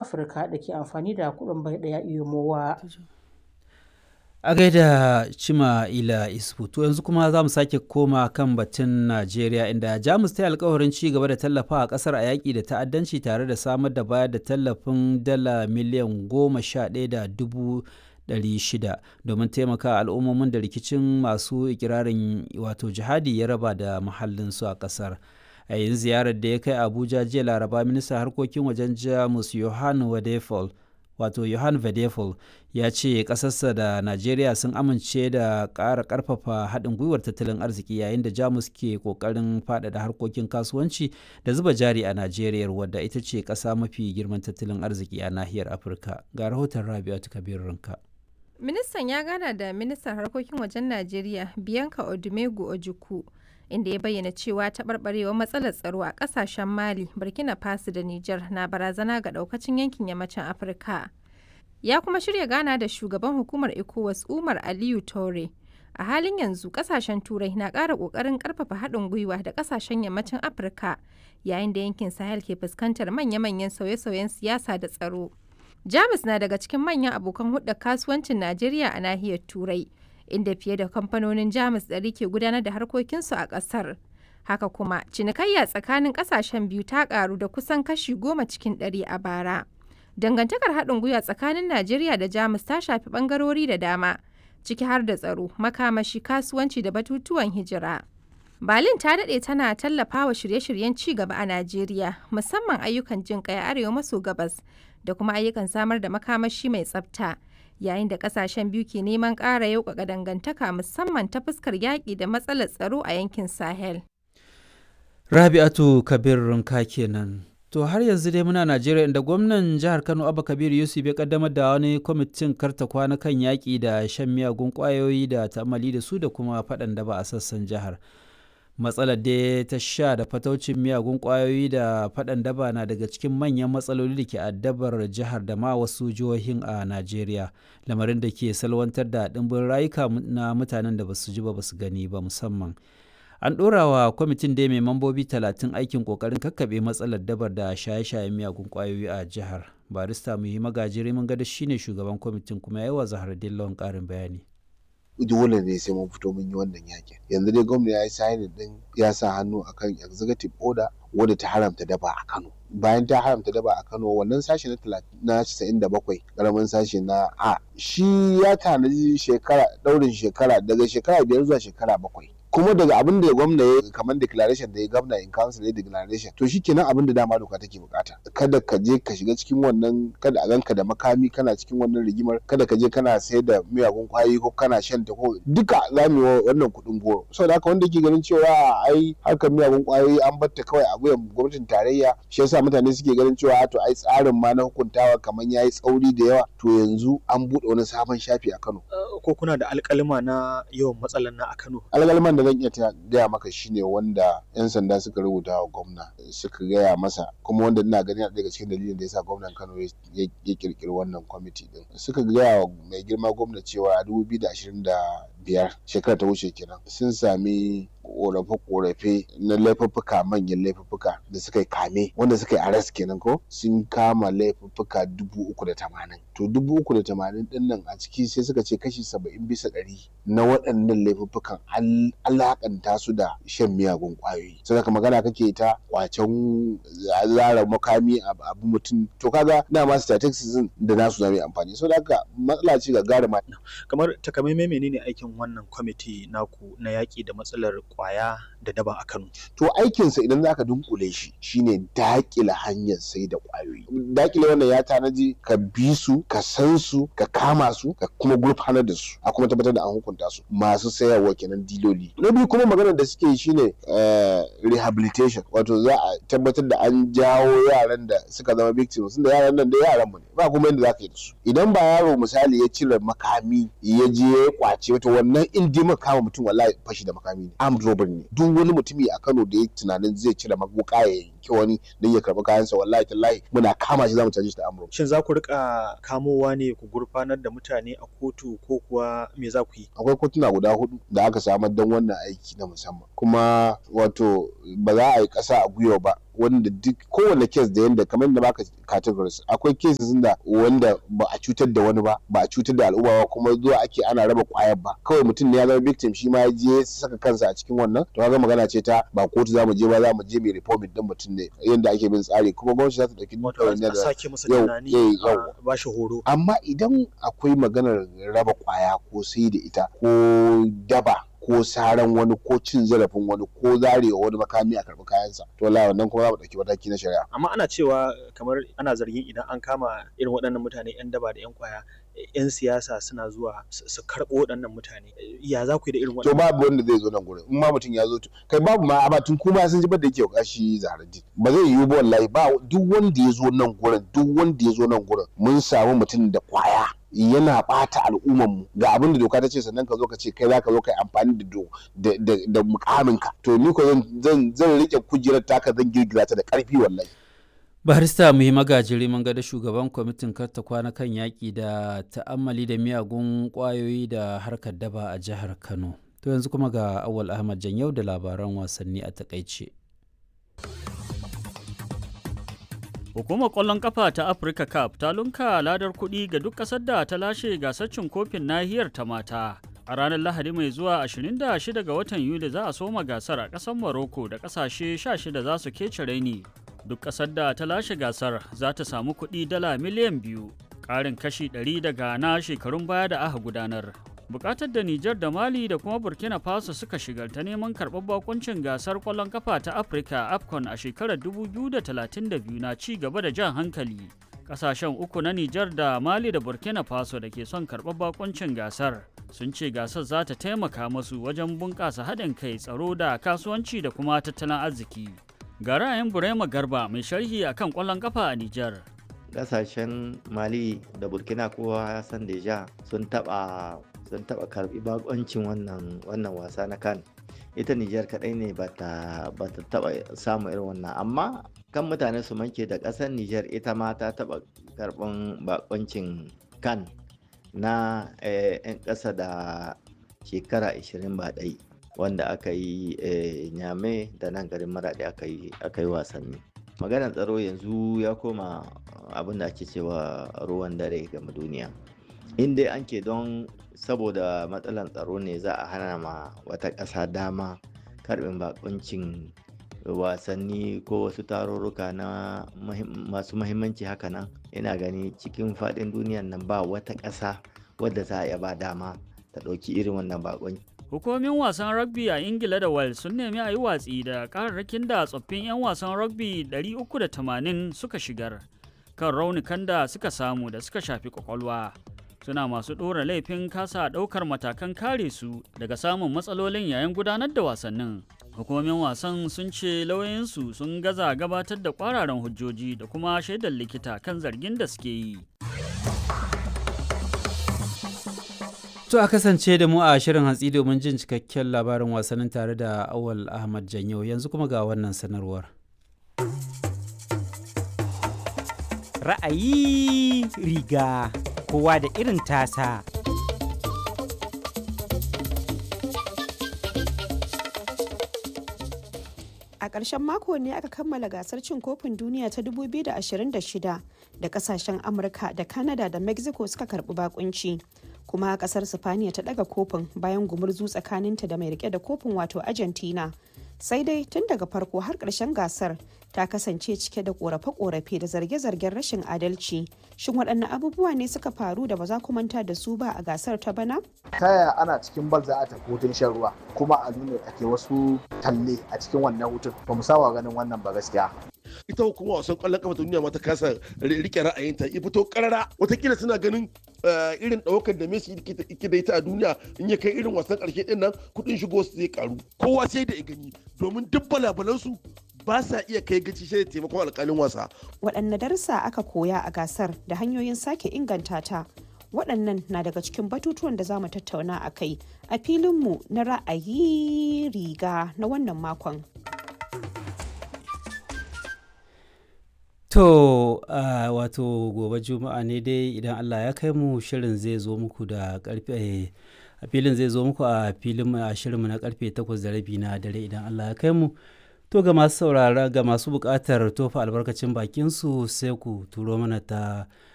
Afirka da ke amfani da kuɗin bai ɗaya iyomowa. A gaida Cima Ila Isfu, to yanzu kuma za mu sake koma kan batun Najeriya inda Jamus ta yi alkawarin ci gaba da tallafa a ƙasar a yaƙi da ta'addanci tare da samar da bayar da tallafin dala miliyan goma sha ɗaya da dubu ɗari shida domin taimaka al'ummomin da rikicin masu ikirarin wato jihadi ya raba da muhallinsu a ƙasar. a yin ziyarar da ya kai abuja jiya laraba ministan harkokin wajen jamus johan wadefol wato johan vedefol ya ce ƙasarsa da najeriya sun amince da ƙara ƙarfafa haɗin gwiwar tattalin arziki yayin da jamus ke ƙoƙarin faɗaɗa harkokin kasuwanci da zuba jari a najeriya wadda ita ce ƙasa mafi girman tattalin arziki a nahiyar afirka ga rahoton rabi'atu kabir rinka ministan ya gana da ministan harkokin wajen najeriya bianca odumegu ojukwu inda ya bayyana cewa taɓarɓarewar matsalar tsaro a ƙasashen mali burkina faso da niger na barazana ga ɗaukacin yankin yammacin afirka ya kuma shirya gana da shugaban hukumar ecowas umar aliyu tore a halin yanzu ƙasashen turai na ƙara ƙoƙarin ƙarfafa haɗin gwiwa da ƙasashen yammacin afirka yayin da yankin sahel ke fuskantar manya-manyan sauye-sauyen siyasa da tsaro jamus na daga cikin manyan abokan hulɗar kasuwancin najeriya a nahiyar turai inda fiye da kamfanonin jamus ɗari ke gudanar da harkokinsu a ƙasar haka kuma cinikayya tsakanin ƙasashen biyu ta ƙaru da kusan kashi goma cikin ɗari a bara dangantakar haɗin gwiwa tsakanin najeriya da jamus ta shafi ɓangarori da dama ciki har da tsaro makamashi kasuwanci da batutuwan hijira berlin ta daɗe tana tallafawa shirye-shiryen ci gaba a najeriya musamman ayyukan jin ƙai arewa maso gabas da kuma ayyukan samar da makamashi mai tsafta yayin da kasashen biyu ke neman ƙara yauƙaƙa dangantaka musamman ta fuskar yaƙi da matsalar tsaro a yankin sahel rabi'atu kabir rinka kenan to har yanzu dai muna najeriya inda gwamnan jihar kano abba kabir yusuf ya kaddamar da wani kwamitin karta kwana kan yaƙi da shan miyagun ƙwayoyi da ta'amali da su da kuma faɗan da ba a sassan jihar matsalar da ta sha da fataucin miyagun kwayoyi da faɗan daba na daga cikin manyan matsaloli da ke addabar jihar da ma wasu jihohin a najeriya lamarin da ke salwantar da ɗimbin rayuka na mutanen da basu ji ba basu gani ba musamman an ɗora wa kwamitin da mai mambobi talatin aikin ƙoƙarin kakkaɓe matsalar dabar da shaye-shayen miyagun kwayoyi a jihar barista muhi magajiri mun gada shine shugaban kwamitin kuma yawa zahar dillon ƙarin bayani dole ne sai mun fito mun yi wannan yakin yanzu dai gwamna ya yi signing din ya sa hannu akan executive order wadda ta haramta daba a Kano bayan ta haramta daba a Kano wannan sashi na na 97 karamin sashi na A shi ya tanaji shekara daurin shekara daga shekara biyar zuwa shekara bakwai kuma daga abin da gwamna ya kamar declaration da ya gwamna in council ya declaration to shikenan abin da dama doka take bukata kada ka je ka shiga cikin wannan kada a ganka da makami kana cikin wannan rigimar kada ka je kana sayar da miyagun kwayoyi ko kana shan ta ko duka za mu yi wannan kuɗin goro saboda haka wanda ke ganin cewa ai harkar miyagun kwayoyi an batta kawai a wuyan gwamnatin tarayya shi yasa mutane suke ganin cewa to ai tsarin ma na hukuntawa kamar yayi tsauri da yawa to yanzu an buɗe wani sabon shafi a Kano ko kuna da alƙalima na yawan matsalan na a Kano alƙaliman da zan iya gaya maka shine wanda 'yan sanda suka rubuta wa gwamna suka gaya masa kuma wanda ina gani daga cikin dalilin da yasa gwamnan Kano ya kirkiri wannan kwamiti din suka gaya wa mai girma gwamna cewa a 2025 shekara ta wuce kenan sun sami korafe-korafe na laifuffuka manyan laifuffuka da suka yi kame wanda suka yi arrest kenan ko sun kama laifuffuka dubu uku da tamanin to dubu uku da tamanin din nan a ciki sai suka ce kashi saba'in bisa ɗari na waɗannan laifuffukan alakanta su da shan miyagun ƙwayoyi sai ka magana kake ta kwacen zara makami abu mutum to kaga dama statistics da nasu zama amfani so haka matsala ce ga gara kamar takamaimai menene aikin wannan kwamiti naku na yaƙi da matsalar kwaya da daba a Kano. To aikinsa idan zaka dunkule shi shine dakile hanyar sai da kwayoyi. Dakile wannan ya tanaji ka bi su, ka san su, ka kama su, ka kuma gurfanar da su, a kuma tabbatar da an hukunta su. Masu sayarwa kenan diloli. Na biyu kuma maganar da suke shine rehabilitation, wato za a tabbatar da an jawo yaran da suka zama victims, da yaran nan da yaran mu ne. Ba kuma yadda zaka yi da su. Idan ba yaro misali ya cire makami ya je ya kwace wato wannan in dai kama mutum wallahi fashi da makami ne. armed robbery ne duk wani mutumi a Kano da ya tunanin zai cire wuka ya yanki wani don ya karɓi kayansa wallahi tallahi muna kama shi zamu caje shi da amro Shin za ku rika kamowa ne ku gurfanar da mutane a kotu ko kuwa me za ku yi? akwai kotuna guda hudu da aka samar don wannan aiki na musamman kuma wato ba za a yi ƙasa a gwiwa ba wanda duk kowane kes da yanda kamar da baka categories akwai cases da wanda ba a cutar da wani ba ba a cutar da al'umma ba kuma zuwa ake ana raba kwayar ba kawai mutum ne ya zama victim shi ma ya je ya saka kansa a cikin wannan to kaga magana ce ta ba kotu za mu je ba za mu je mai reforming din mutum ne yanda ake bin tsari kuma gwamnati za ta dauki Wato a da sake masa yau- tunani eh, a yau. ba shi horo. amma idan akwai maganar raba kwaya ko sai da ita ko daba ko saran wani ko cin zarafin wani ko zarewa wani makami a karɓi kayansa to wallahi wannan kuma za mu ɗauki mataki na shari'a Amma ana cewa kamar ana zargin idan an kama irin waɗannan mutane 'yan daba da 'yan kwaya 'yan siyasa suna zuwa su su karɓo waɗannan mutane. Ya za ku yi da irin to waɗannan? babu wanda zai zo nan gurin in ma mutum ya zo to kai babu ma amma tun kuma sun ji da yake kashi zaharaddin ba zai yiwu ba wallahi ba duk wanda ya zo nan gurin duk wanda ya zo nan gurin mun samu mutum da kwaya yana bata al'umman mu ga abin da doka ta ce sannan ka zo ka ce kai za ka zo ka yi amfani da do da da, da mukamin ka to ni ko zan zan zan rike kujerar taka zan girgiza ta da karfi wallahi barista muhi magajiri mun ga da shugaban kwamitin karta kwana kan yaƙi da ta'ammali da miyagun ƙwayoyi da harkar daba a jihar kano to yanzu kuma ga awal ahmad yau da labaran wasanni a takaice Hukumar ƙwallon ƙafa ta Africa Cup ta lunka ladar kuɗi ga duk ƙasar da ta lashe gasar cin kofin nahiyar ta mata. A ranar Lahadi mai zuwa 26 ga watan Yuli za a soma gasar a ƙasar Morocco da ƙasashe 16 za su kece raini. Duk ƙasar da ta lashe gasar za ta samu kuɗi dala miliyan biyu, ƙarin kashi 100 daga na shekarun baya da aka gudanar. bukatar da Nijar da Mali da kuma Burkina Faso suka shigar ta neman karɓar bakuncin gasar ƙwallon kafa ta Afirka AFCON a shekarar 2032 na ci gaba da jan hankali. Ƙasashen uku na Nijar da Mali da Burkina Faso da ke son karɓar bakuncin gasar sun ce gasar za ta taimaka masu wajen bunƙasa haɗin kai tsaro da kasuwanci da kuma tattalin arziki. Ga ra'ayin Burema Garba mai sharhi akan ƙwallon kafa a Nijar. kasashen mali da burkina kowa ya san deja sun taba sun taba karbi bakoncin wannan wannan wasa na kan ita nijar kadai ne ba ta taba samu irin wannan amma kan mutane su manke da kasar nijar ita ma ta taba karban bakoncin kan na 'yan ƙasa da shekara 20 ba ɗai wanda aka yi nyame da nan garin maraɗi aka yi wasanni maganar tsaro yanzu ya koma abin da ake cewa ruwan dare game duniya in dai an ke don saboda matsalar tsaro ne za a hana ma wata ƙasa dama karbin bakuncin wasanni ko wasu tarurruka na masu mahimmanci haka nan ina gani cikin faɗin duniyan nan ba wata ƙasa wadda za a iya ba dama ta ɗauki irin wannan bakunci Hukumomin wasan rugby a Ingila da Wales sun nemi a yi watsi da kararrakin da tsoffin 'yan wasan rugby 380 suka shigar kan raunukan da suka samu da suka shafi kwakwalwa. Suna masu ɗora laifin kasa ɗaukar matakan kare su daga samun matsalolin yayin gudanar da wasannin. Hukumomin wasan sun ce lauyoyinsu sun gaza gabatar da kwararan hujjoji da kuma shaidar likita kan zargin da suke yi. To a kasance da mu a shirin hantsi domin jin cikakken labarin wasannin tare da Awal Ahmad Janyo yanzu kuma ga wannan sanarwar. Ra'ayi riga kowa da irin tasa. A ƙarshen mako ne aka kammala gasar cin kofin duniya ta 2026 da kasashen Amurka da Canada da Mexico suka karɓi bakunci. kuma kasar sifaniya ta daga kofin bayan gumurzu tsakaninta da mai rike da kofin wato argentina sai dai tun daga farko har ƙarshen gasar ta kasance cike da korafe-korafe da zarge-zargen rashin adalci shin waɗanne abubuwa ne suka faru da ba za ku manta da su ba a gasar ta bana ta yaya ana cikin bal za a tafi hutun shan ruwa kuma a nuna ake wasu talle a cikin wannan hutun ba mu saba ganin wannan ba gaskiya ita hukumar wasan kwallon kafa ta duniya ma ta kasa rike ra'ayinta ya fito karara watakila suna ganin irin ɗaukar da Messi yake da ita a duniya in ya kai irin wasan ƙarshe ɗin nan kuɗin shigo su zai karu kowa sai da ya gani domin duk balabalansu ba sa iya kai gaci shi da taimakon alƙalin wasa. waɗanne darussa aka koya a gasar da hanyoyin sake inganta ta waɗannan na daga cikin batutuwan da za mu tattauna a kai a filinmu na ra'ayi riga na wannan makon. To uh, wato gobe juma'a ne dai idan Allah ya kai mu shirin zai zo muku da karfe a filin zai zo muku a filin a shirinmu na karfe 8 da rabi na dare idan Allah ya kai mu. To ga masu saurara ga masu buƙatar tofa albarkacin bakin su sai ku turo mana ta